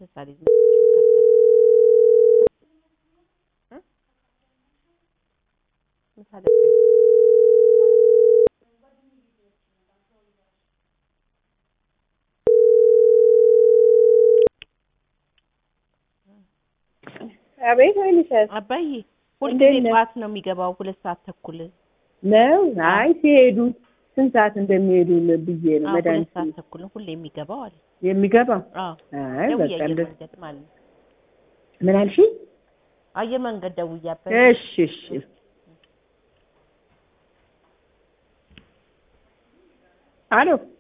ምሳሌ ምሳሌ አቤት ወይንሸት አባዬ እንዴት ሁልጊዜ ነህ? ጠዋት ነው የሚገባው ሁለት ሰዓት ተኩል ነው። አይ ሲሄዱ ስንት ሰዓት እንደሚሄዱ ብዬ ነው አዎ፣ ሁለት መድኃኒት ሰዓት ተኩል ነው ሁሌ የሚገባው አለ የሚገባው። አዎ አይ ደውዬ በቃ አየር እንደ መንገድ ማለት ነው ምን አልሽኝ? አየር መንገድ ደውዬ አባዬ እሺ እሺ አሎ